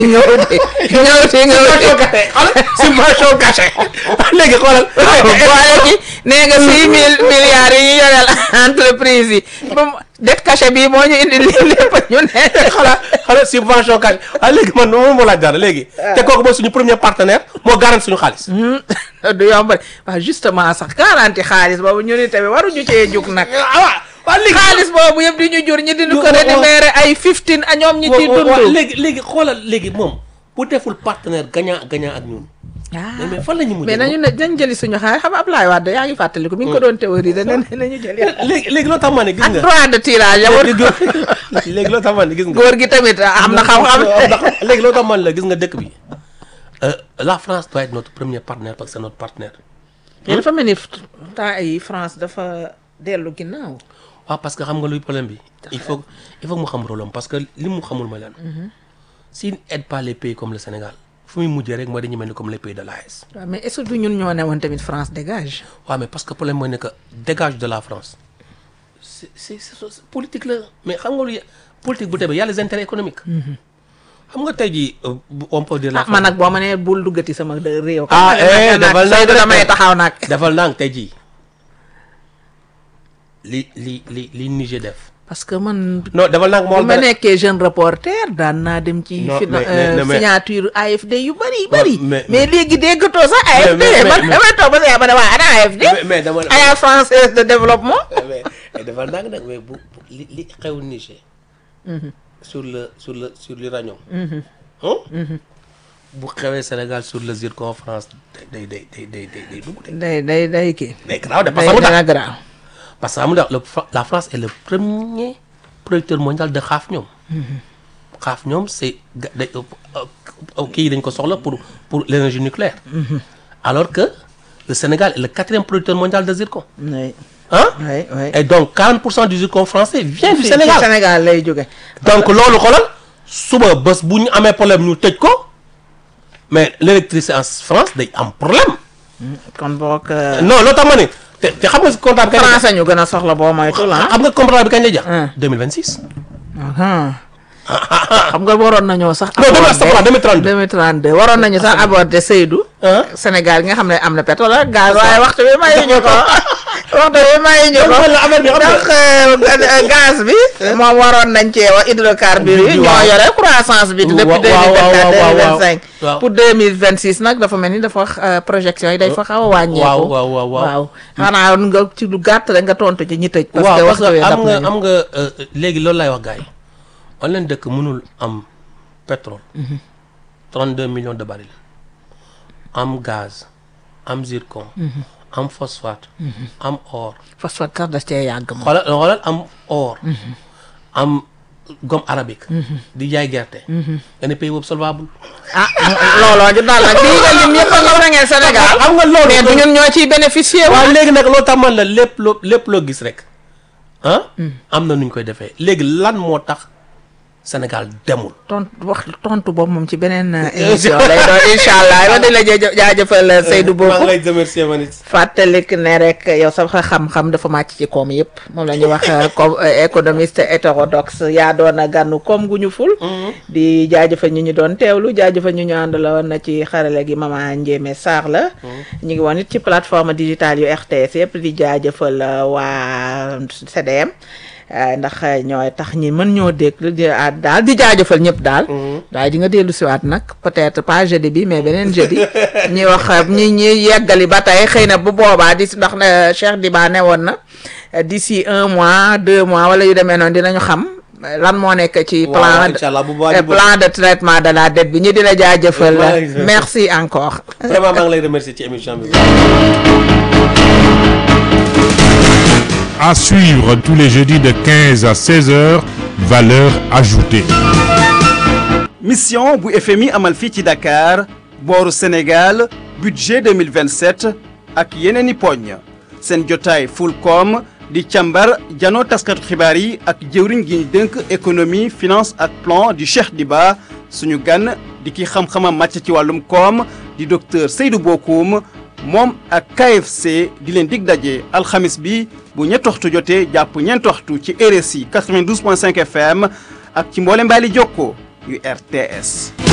nga uti nga uti nga uti subvention cachée léegi xoolal boole ci nee nga six mille milliards yi ñu yoreel entreprise yi ba mu det cachet bii moo ñu indi lii lépp ñu ne xala xala subvention cachée ah léegi man moom moo laaj dara léegi te kooku mooy suñu premier partenaire moo garanti suñu xaalis du yomb waaw justement sax garanti xaalis boobu ñu ni tamit waruñu cee jug nag ah waaw léegi xaalis boobu yëpp di ñu jur ñi di ñu ko Wa- wa- rémunéré ay fifteen a ñoom ñi ciy wa- wa- dund léegi léegi xoolal léegi moom bu deful partenaire gagnant gagnant ak ñun ah mais mais fan la ñu mujjee mais nañu ne nañ jëli suñu xaalis xam nga Ablaye Wade yaa ngi fàttaliku mi ngi ko doon théoriser ne nañu jëli léegi léegi loo tax ma ne gis ak nga droit de tirage ya war léegi loo tax ma ne gis nga góor gi tamit am na xam-xam léegi loo tax man la gis nga dëkk bi euh, la France doit être notre premier partenaire parce que c'est notre partenaire mais dafa mel ni temps yi France dafa dellu ginnaaw waaw parce que xam nga luy problème bi il faut il faut que mu xam rôle am parce que li mu xamul mooy lan s'il aide pas les pays comme le Sénégal fu muy mujjee rek mooy dañu mel ni comme les pays de l'AES waaw mais est-ce que du ñun ñoo ne woon tamit France dégage waaw mais parce que problème mooy ne que dégage de la France c'est c'est c'est politique la mais xam nga lu politique bu tebe y a les intérêts économiques xam nga tey jii euh, on peut dire la ah man nag boo ma nee bul duggati sama dë- réew Ah, eh, nag defal naa Seydou rek. damay taxaw nag defal ndànk tey jii li li li li Niger def parce que man non defal ndànk moo bu ma nekkee jeune reporter daan naa dem ci Non, fina- mais- mais- euh, mais- signature AFD yu bëri bëri mais- mais léegi déggatoo sax AFD mais- man mais- damay toog ba sa ma ne waa ana AFD mais mais dama Agence française de développement mais mais defal ndànk nag mais bu bu- li li xew Niger sur le sur le sur l'uranium hein? bu xewee Sénégal sur le zircon France day day day day day day dugg de day day day kii day garaaw de parce day que xam nga dana garaaw parce que xam nga le Fra- la France est le premier producteur mondial de xaaf ñoom xaaf ñoom c'est ga- day euh, kii yi dañ ko soxla pour pour l'énergie nucléaire alors que le Sénégal est le quatrième producteur mondial de zircon oui hein oui oui et donc 40 pour cent du zircon français vient du Fii- Sénégal ci Sénégal lay jóge donc loolu xoolal suba bés bu ñu amee problème ñu tëj ko mais l'électricité en France day am problème kon boog non loolu tax ma ne te te xam nga si contrat bi kañ lay jeex français ñu gën a soxla boo moytul ah xam nga contrat bi kañ lay jeex Hein. 2026 Uhum. xam nga waroon nañoo sax. non demi astafurlah 2032 2032 waroon nañu sax aborder Seydou. ah Sénégal gi nga xam ne am na pétrole ak gaz waaye waxtu bi mayuñu ko waxtu bi mayuñu ko la affaire bi xam nga donc euh, gaz bi. moom waroon nañ cee wax hydrocarbures yi. ñoo waaw. yore croissance bi. depuis waaw, deux waaw, mille vingt waaw, waaw, quatre deux mille waaw. vingt cinq. Waaw. pour deux mille vingt six nag dafa mel ni dafa euh, projection yi day fa xaw a wàññeeku. waaw, waaw, waaw, waaw. waaw xanaa nga ci lu gàtt rek nga tontu ci ñi tëj. parce waaw que parce waxtu que wi am dab nga nañu. am nga euh, léegi loolu lay wax gars yi on leen dëkk mënul am pétrole 32 millions de barils am gaz am zircon am phosphate am or phosphate sax da cee yàgg moom. xoolal xoolal am or am gomme arabique di jaay gerte nga ne pays boobu solvable ah looloo ju daal nag lii nga lim yëpp nga war a ngeen Sénégal xam nga loolu mais du ñun ñoo ciy bénéficier wu. waaw léegi nag loolu tax man la lépp loo lépp loo gis rek ah am na nu ñu koy defee léegi lan moo tax Sénégal demul tontu wax tontu boobu moom ci beneen euh, émission lay doon incha allah ma di la jë- jaajëfal Seydou maa ngi Boku lay remercier man it fàttalik ne rek yow sa xam-xam dafa màcc ci koom yëpp moom la ñuy wax euh, comme euh, économiste hétérodoxe yaa doon a gànnu koom gu ñu ful. di jaajëfal ñu ñu doon teewlu jaajëfal ñu ñu àndaloon na ci xarale gi mama Ndiémé Sarr la. ñu ngi woon it ci plateforme digitale yu RTS yëpp di jaajëfal euh, waa CDM. euh, ndax euh, ñooy tax ñi mën ñoo dégg di ah, daal di jaajëfal ñëpp daal. waaye di nga dellu siwaat nag peut-être pas jeudi bi mais beneen jeudi. ñi wax ñi ñi yeggali ba tey xëy na bu boobaa di ndax ne Cheikh Diba ne woon na euh, d'ici un mois deux mois wala yu demee noonu dinañu xam euh, lan moo nekk ci waaw plan incha allah bu boobaa euh, ñu plan de traitement de la dette bi ñu di la jaajëfal Maa ngi lay merci encore vraiment maa ngi lay remercier ci émission bi À suivre tous les jeudis de 15 à 16 heures, valeur ajoutée. mission bu FMI amal fii ci Dakar booru Sénégal budget 2027 ak yeneen i poñ seen jotaay Fulcom di càmbar janoo taskatu xibaar yi ak jëwriñ gi ñu dënk économie finance ak plan du Cheikh Diba suñu gan di ki xam-xamam màcc ci wàllum koom di docteur Seydou Bokoum moom ak KFC di leen dig daje alxamis bi bu ñetti waxtu jotee jàpp ñeenti waxtu ci RSI 92.5 FM ak ci mboole mbaali jokko yu RTS